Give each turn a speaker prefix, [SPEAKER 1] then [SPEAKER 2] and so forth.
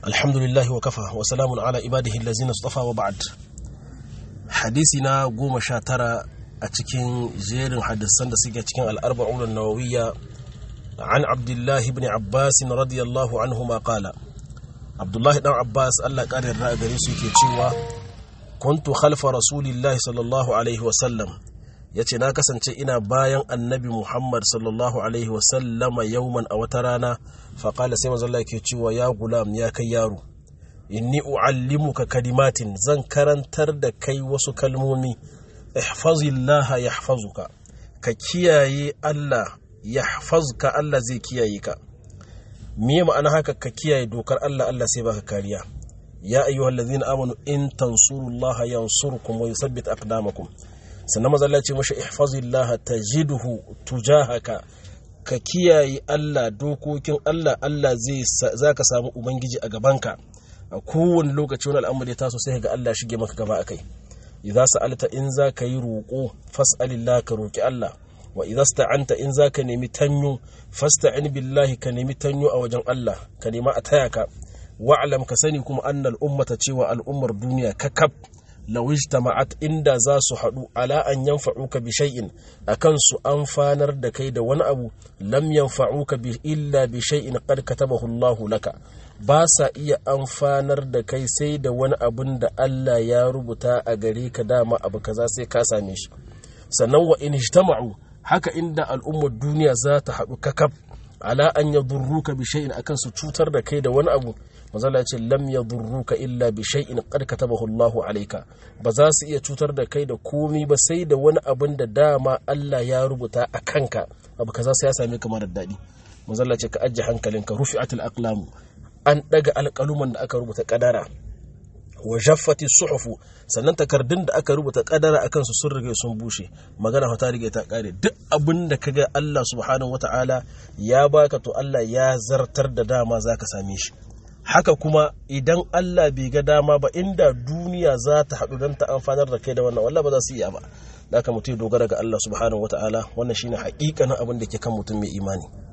[SPEAKER 1] alhamdulillahi wa kafa wa salamun ala ibadihi allazina istafa wa ba'd hadisi na goma sha tara a cikin jerin hadisan da suke cikin al'arba'un nawawiyya an abdullahi ibn abbas radiyallahu anhu ma qala abdullahi dan abbas Allah ƙara yarda a gare su yake cewa kuntu khalfa rasulillahi sallallahu alaihi wa sallam yace na kasance ina bayan annabi muhammad sallallahu alaihi wa sallama yauman a wata rana faƙala sai manzo Allah yake cewa ya gulam ya kai yaro inni uallimuka kalimatin zan karantar da kai wasu kalmomi ihfazillah yahfazuka ka kiyaye Allah yahfazuka Allah zai kiyaye ka me ma'ana haka ka kiyaye dokar Allah Allah sai baka kariya ya ayyuhallazina amanu in tansurullaha yansurkum wa yuthabbit aqdamakum sannan manzo Allah ya ce mashi ihfazillah tajidhu tujahaka ka kiyaye Allah dokokin Allah Allah zai za ka samu Ubangiji a gabanka a kowane lokaci wani al'amari ya taso sai ga Allah shige maka gaba akai idza sa'alta in za ka yi roƙo fas'alillah ka roƙi Allah wa idza sta'anta in za ka nemi tanyo fasta'in billahi ka nemi tanyo a wajen Allah ka nema a taya ka wa'lam ka sani kuma annal ummata cewa al'ummar duniya kakab law ijtama'at inda za su haɗu ala an yanfa'uka bi shay'in akan su amfanar da kai da wani abu lam yanfa'uka bi illa bi shay'in qad katabahu Allah laka ba sa iya amfanar da kai sai da wani abun da Allah ya rubuta a gare ka dama abu kaza sai ka same shi sannan wa in ijtama'u haka inda al'ummar duniya za ta haɗu kakab ala an yadurruka bi shay'in akan su cutar da kai da wani abu manzala ya ce lam yadurruka illa bi shay'in qad katabahu Allahu alayka ba za su iya cutar da kai da komi ba sai da wani abin da dama Allah ya rubuta a kanka abu kaza sai ya same ka marar daɗi manzala ce ka ajje hankalinka rufi'atul aqlam an daga alƙaluman da aka rubuta kadara wa jaffati suhufu sannan takardun da aka rubuta kadara akan su sun rige sun bushe magana ta rige ta kare duk abin da kaga Allah subhanahu wataala ya baka to Allah ya zartar da dama zaka same shi haka kuma idan Allah bai ga dama ba inda duniya za ta haɗu don ta amfanar da kai da wannan wallah ba za su iya ba da aka mutum dogara ga Allah subhanahu wataala wannan shine haƙiƙanin abin da ke kan mutum mai imani